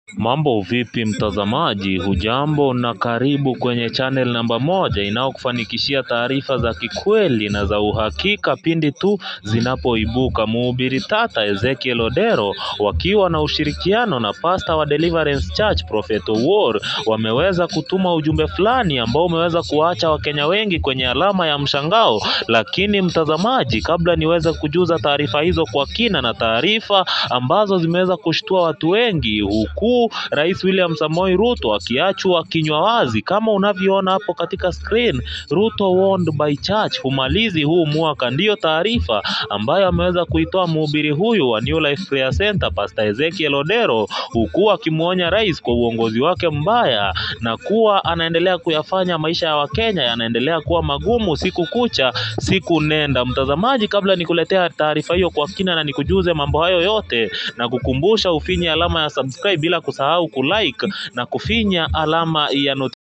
Mambo vipi mtazamaji, hujambo na karibu kwenye channel namba moja inayokufanikishia taarifa za kikweli na za uhakika pindi tu zinapoibuka. Mhubiri tata Ezekiel Odero wakiwa na ushirikiano na pasta wa Deliverance Church Prophet Owuor wameweza kutuma ujumbe fulani ambao umeweza kuwaacha Wakenya wengi kwenye alama ya mshangao. Lakini mtazamaji, kabla niweze kujuza taarifa hizo kwa kina na taarifa ambazo zimeweza kushtua watu wengi huku Rais William Samoei Ruto akiachwa kinywa wazi kama unavyoona hapo katika screen. Ruto warned by church humalizi huu mwaka, ndiyo taarifa ambayo ameweza kuitoa mhubiri huyu wa New Life Prayer Center Pastor Ezekiel Odero, huku akimwonya rais kwa uongozi wake mbaya na kuwa anaendelea kuyafanya maisha ya Wakenya yanaendelea kuwa magumu siku kucha siku nenda. Mtazamaji, kabla nikuletea taarifa hiyo kwa kina na nikujuze mambo hayo yote na kukumbusha ufinye alama ya subscribe bila kusahau kulike na kufinya alama ya not